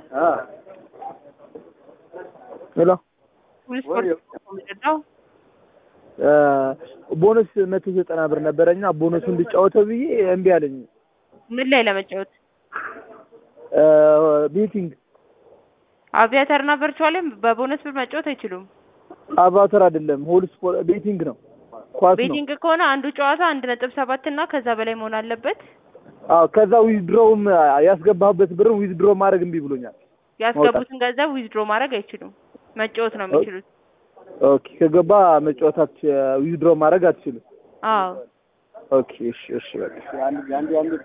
ሄሎ ሁሉ ስፖርት ነው የምንረዳው። ቦነስ መቶ ዘጠና ብር ነበረኝና ቦነሱ እንድጫወተው ብዬ እምቢ አለኝ። ምን ላይ ለመጫወት? ቤቲንግ አቪያተር እና ቨርቹዋልም በቦነስ ብር መጫወት አይችሉም። አቫተር አይደለም ሆል ስፖርት ቤቲንግ ነው፣ ኳስ ነው። ቤቲንግ ከሆነ አንዱ ጨዋታ አንድ ነጥብ ሰባት እና ከዛ በላይ መሆን አለበት። አዎ ከዛ ዊዝድሮውም ያስገባህበት ብር ዊዝድሮ ማድረግ እምቢ ብሎኛል። ያስገቡትን ገንዘብ ዊዝድሮ ማድረግ አይችሉም። መጫወት ነው የሚችሉት። ኦኬ ከገባ መጫወት ዊዝድሮ ማድረግ አትችልም። አዎ ኦኬ እሺ እሺ በቃ